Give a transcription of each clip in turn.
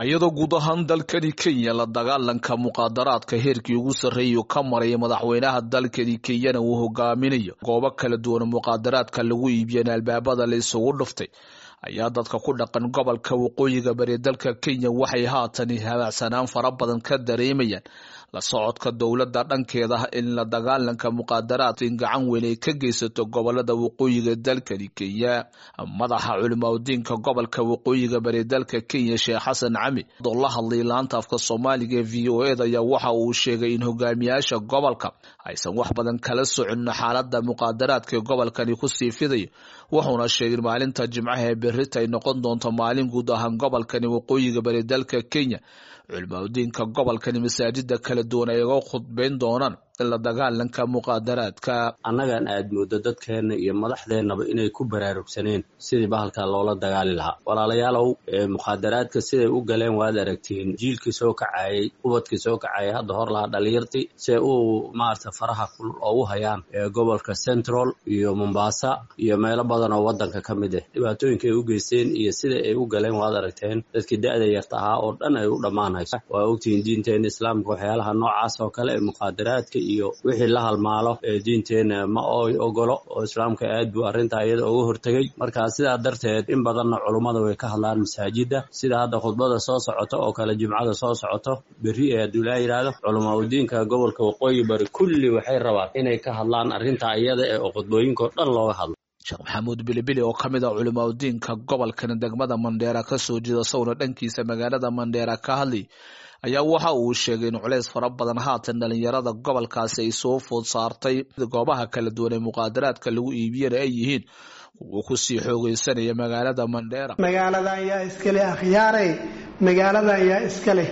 iyadoo guud ahaan dalkani kenya la dagaalanka muqaadaraadka heerkii ugu sarreeyu ka maraya madaxweynaha dalkani kenyana uu hogaaminayo goobo kala duwan muqaadaraadka lagu iibiyana albaabada la isugu dhuftay ayaa dadka ku dhaqan gobolka waqooyiga bari dalka kenya waxay haatan habacsanaan fara badan ka dareemayaan la socodka dowladda dhankeeda in la dagaalanka muqaadaraadka in gacan weyn ay ka geysato gobolada waqooyiga dalkani kenya madaxa culimaudiinka gobolka waqooyiga bari dalka kenya sheekh xasan cami oo la hadlay laanta afka soomaaliga ee v o eda ayaa waxa uu sheegay in hogaamiyaasha gobolka aysan wax badan kala socon xaalada muqaadaraadka ee gobolkani kusii fidayo wuxuuna sheegay maalinta jimcaha ee berita ay noqon doonto maalin guud ahaan gobolkani waqooyiga bari dalka kenya culimaudiinka gobolkani masaajida kala duwan ay uga khudbeyn doonaan in la dagaalanka muqaadaraadka annagan aad moodo dadkeenna iyo madaxdeennaba inay ku baraarugsaneen sidii bahalka loola dagaali lahaa walaalayaalow muqaadaraadka siday u galeen waad aragtiin jiilkii soo kacayay ubadkii soo kacayay hadda hor lahaa dhalinyartii siay u maarata faraha kulul oogu hayaan gobolka central iyo mombasa iyo meelo badan oo waddanka ka mid ah dhibaatooyinka ay u geysteen iyo sida ay u galeen waad aragteen dadkii da-da yarta ahaa oo dhan ay u dhammaanayso waa ogtihiin diinteena islaamka waxyaalaha noocaas oo kale ee muqaadaraadka iyo wixii la halmaalo ee diinteena ma oy ogolo oo islaamka aad buu arrintaa iyada uga hortegay marka sidaa darteed in badanna culummada way ka hadlaan masaajida sida hadda khudbada soo socoto oo kale jimcada soo socoto berri ee hadduu laa yidhaahdo culamaa udiinka gobolka waqooyi bari kulli waxay rabaan inay ka hadlaan arrintaa iyada ee khudbooyinka oo dhan looga hadlo sheekh maxamuud bilibili oo ka mid ah culimaudiinka gobolkan degmada mandheera kasoo jeeda sawna dhankiisa magaalada mandheera ka hadlay ayaa waxa uu sheegay in culeys fara badan haatan dhalinyarada gobolkaasi ay soo food saartay goobaha kala duwan ee muqaadaraadka lagu iibiyana ay yihiin kuwa kusii xoogeysanaya magaalada mandheera magaaladan yaa iskale akhyaarey magaaladan yaa iskaleh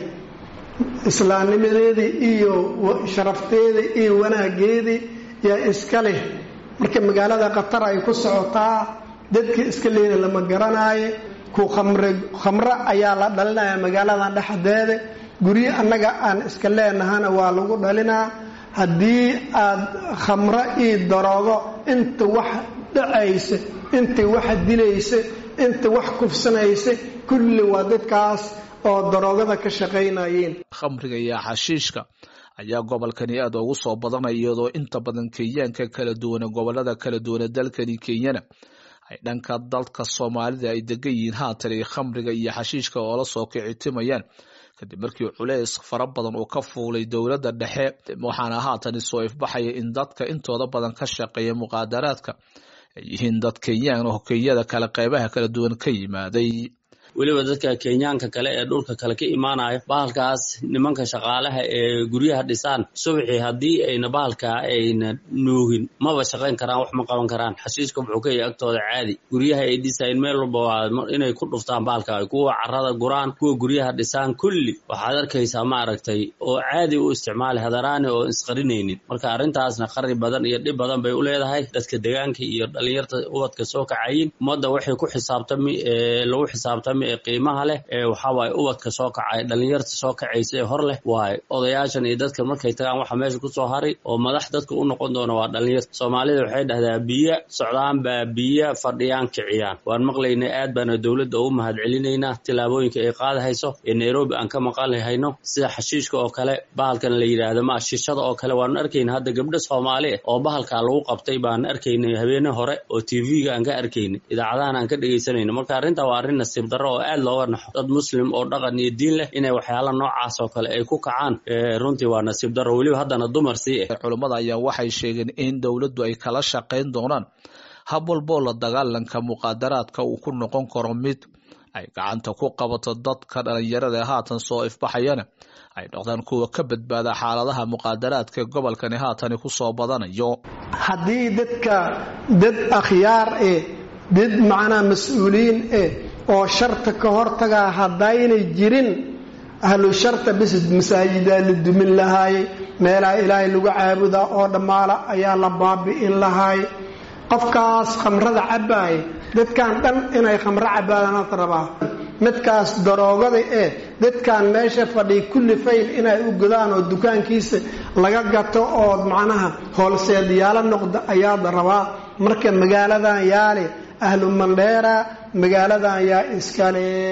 islaamnimadeedii iyo sharafteedii iyo wanaageedii yaa iska leh marka magaalada khatar ay ku socotaa dadka iska leeda lama garanaayo ku khamro ayaa la dhalinaya magaaladan dhexdeeda guryo annaga aan iska leenahana waa lagu dhalinaa haddii aad khamro io daroogo inta wax dhacaysa inta wax dilaysa inta wax kufsanaysa kulli waa dadkaas oo daroogada ka shaqaynayeen khamriga iyo xashiishka ayaa gobolkani aad ugu soo badanaya iyadoo inta badan kenyaanka kala duwane gobolada kala duwane dalkani kenyana ay dhanka dalka soomaalida ay degan yihiin haatan ay khamriga iyo xashiishka oola soo kicitimayaan kadib markii culeys fara badan uu ka fuulay dowladda dhexe waxaana haatan isoo ifbaxaya in dadka intooda badan ka shaqeeya muqaadaraadka ay yihiin dad kenyaan oo kenyada kale qeybaha kala duwan ka yimaaday weliba dadka kenyaanka kale ee dhulka kale ka imaanayo bahalkaas nimanka shaqaalaha ee guryaha dhisaan subaxii haddii ayna bahalkaa ayna nuugin maba shaqayn karaan wax ma qaban karaan xashiiska wuxuu ka yahay agtooda caadi guryaha ay dhisayn meel walba waa inay ku dhuftaan bahalka kuwa carada guraan kuwa guryaha dhisaan kulli waxaad arkaysaa ma aragtay oo caadi u isticmaali hadaraani oo isqarinaynin marka arrintaasna qari badan iyo dhib badan bay u leedahay dadka degaanka iyo dhalinyarta ubadka soo kacayin ummadda waxay ku xisaabtami lagu xisaabtami ee qiimaha leh ee waxawaaye ubadka soo kacay dhalinyarta soo kacaysa ee hor leh waaye odayaashan iyo dadka markay tagaan waxa meesha kusoo haray oo madax dadka u noqon doona waa dhalinyarta soomaalida waxay dhahdaa biyo socdaan baa biyo fadhiyaan kiciyaan waan maqlaynay aad baana dowladda ugu mahad celinaynaa tillaabooyinka ay qaadahayso ee nairobi aan ka maqalhayno sida xashiishka oo kale bahalkan la yidhaahdo ma shishada oo kale waanu arkayna hadda gabdho soomaali ah oo bahalkaa lagu qabtay baan arkaynay habeene hore oo tv-ga aan ka arkaynay idaacadahan aan ka dhegaysanayno marka arrintaa waa arrin nasiib darro oo aad looga naxo dad muslim oo dhaqan iyo diin leh inay waxyaala noocaas oo kale ay ku kacaan runtii waa nasiib darro weliba haddana dumar sii ah culummada ayaa waxay sheegeen in dowladdu ay kala shaqayn doonaan hab walboo la dagaalanka muqaadaraadka uu ku noqon karo mid ay gacanta ku qabato dadka dhalinyarada ee haatan soo ifbaxayana ay noqdaan kuwa ka badbaada xaaladaha muqaadaraadka ee gobolkani haatani ku soo badanayo haddii dadka dad akhyaar eh dad macnaa mas-uuliyiin eh oo sharta ka hortagaa haddaynay jirin ahlu sharta bis masaajidaa la dumin lahaayey meelaha ilaahay lagu caabudaa oo dhammaala ayaa la baabi'in lahaay qofkaas khamrada cabbaaya dadkan dhan inay khamro cabbaadanaad rabaa midkaas daroogada ee dadkan meesha fadhiya kulli fayl inay u godaan oo dukaankiisa laga gato oo macnaha hoolseedyaalo noqda ayaad rabaa marka magaaladan yaale ahlu mandheera magaaladan yaa iskale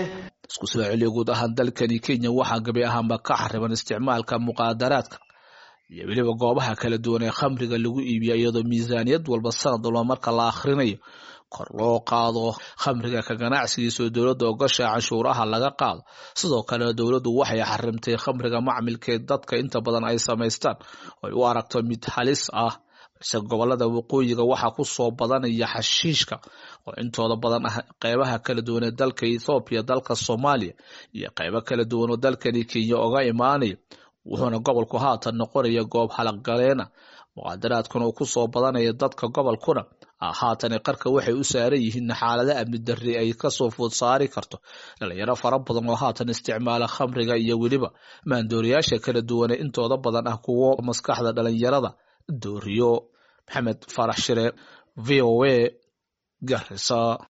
isku soo celiya guud ahaan dalkani kenya waxaa gabi ahaanba ka xariban isticmaalka muqaadaraadka iyo weliba goobaha kala duwan ee khamriga lagu iibiya iyadoo miisaaniyad walba sanad walba marka la akhrinayo kor loo qaado khamriga ka ganacsigiisa oo dowladda ogasha canshuuraha laga qaado sidoo kale dowladdu waxay xarimtay khamriga macmilkeed dadka inta badan ay samaystaan oo ay u aragto mid halis ah balse gobolada waqooyiga waxaa ku soo badanaya xashiishka oo intooda badan ah qeybaha kala duwan ee dalka ethoobiya dalka soomaaliya iyo qeybo kala duwan oo dalkani kenya oga imaanaya wuxuuna gobolku haatan noqonaya goob halaqgaleena muqaadaraadkuna uu kusoo badanaya dadka gobolkuna haatan qarka waxay u saaran yihiin xaalada amni darri ay kasoo food saari karto dhalinyaro fara badan oo haatan isticmaala khamriga iyo weliba maandooriyaasha kala duwane intooda badan ah kuwo maskaxda dhalinyarada dooriyo maxamed farax shire v o a garisa